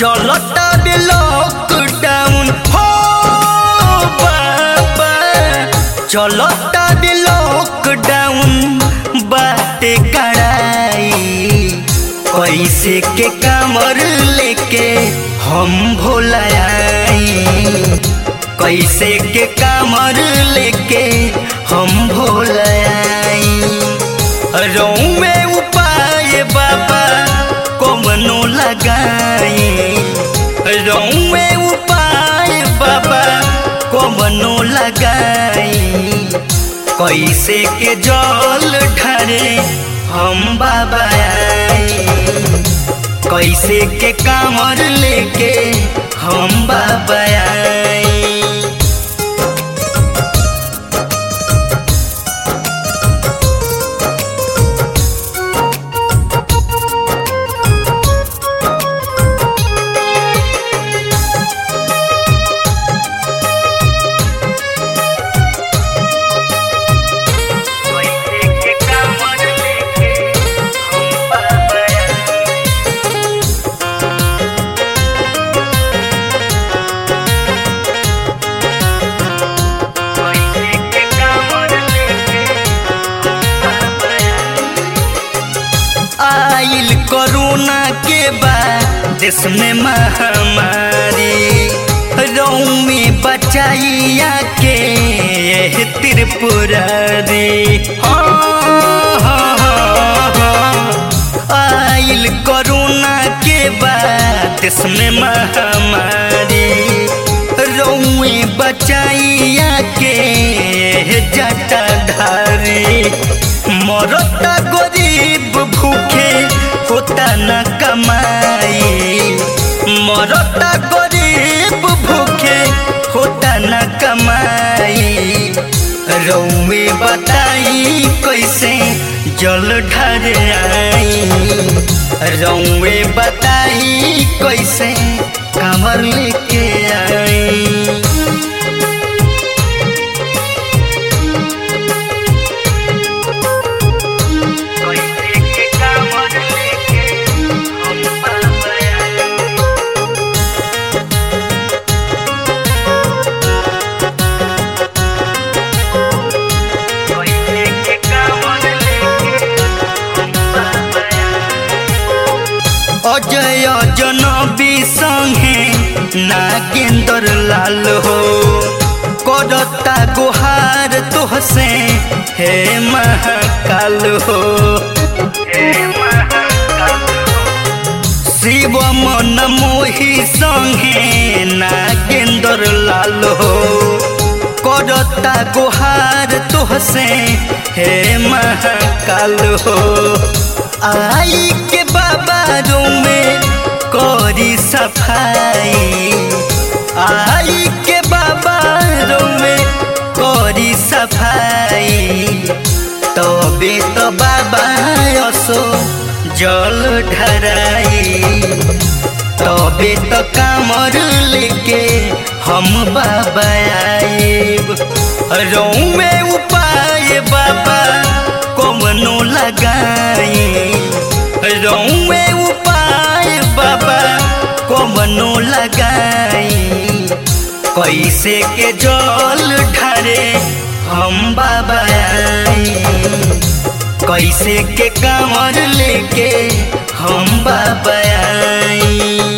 चलता बे लॉकडाउन हो बाबा चलता बे लॉकडाउन बाटे कड़ाई कैसे के कामर लेके हम भोलाई कैसे के कामर लेके हम भोलाई रहूं में उपाय बाबा कमनो लगाई रहूं में उपाय बाबा कमनो लगाई कैसे के जल ढरे हम बाबा आई कैसे के कामर लेके हम बाबा आई कैसे के कामर लेके हम बाबा आई कैसे के कामर लेके हम बाबा आई आइल कोरोना के बाद देश में महामारी रोम में बचाइया के ये त्रिपुरारी हाँ, हाँ, हाँ, हाँ। आइल कोरोना के बाद देश में महामारी रोए बचाइया के जटाधारी मरता गरीब भूखे होता न कमाई मरता गरीब भूखे होता न कमाई रौवे बताई कैसे जल ढर आई रौवे बताई कैसे कमर लेके आई कैसे के कामर लेके हम बाबा आई कैसे के कामर लेके हम बाबा आई अजय जनबी संगे नागेंद्र लाल हो करता गुहार तोहसे हे महाकाल हो शिव मन मोही संगे नागेंद्र लाल हो करता गुहार तोहसे हे महाकाल हो आई के बाबा में करी सफाई आई के बाबा में करी सफाई तबे तो बाबा असो जल ढराई तबे तो कामर लेके हम बाबा आएब रहूं में उपाय बाबा कमनो लगाई रहूं में उपाय बाबा कमनो लगाई कैसे के जल ढरे हम बाबा आई कैसे के कामर लेके हम बाबा आई